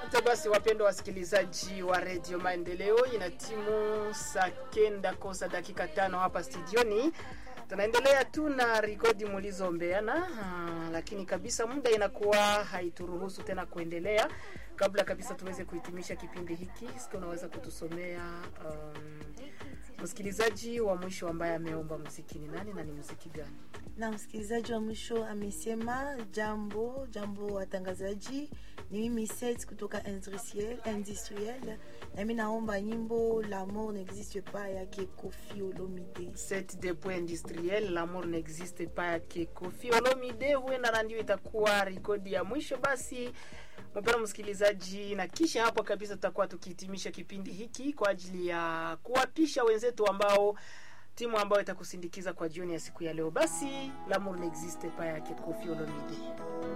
Asante basi, wapendwa wasikilizaji wa redio Maendeleo, ina timu saa kenda kosa dakika tano hapa studioni. Tunaendelea tu na rekodi mulizombeana, ah, lakini kabisa muda inakuwa haituruhusu tena kuendelea. Kabla kabisa tuweze kuhitimisha kipindi hiki, sika unaweza kutusomea um, msikilizaji wa mwisho ambaye ameomba muziki ni nani na ni muziki gani? na msikilizaji wa mwisho amesema jambo jambo watangazaji ni mimi set kutoka industriel, industriel nami naomba nyimbo l'amour n'existe pas yake kofi olomide set de point industriel l'amour n'existe pas yake Koffi Olomide. Huenda na ndio itakuwa rekodi ya mwisho. Basi mpendwa msikilizaji, na kisha hapo kabisa tutakuwa tukihitimisha kipindi hiki kwa ajili ya kuwapisha wenzetu ambao timu ambayo itakusindikiza kwa jioni ya siku ya leo. Basi l'amour n'existe pas yake Koffi Olomide.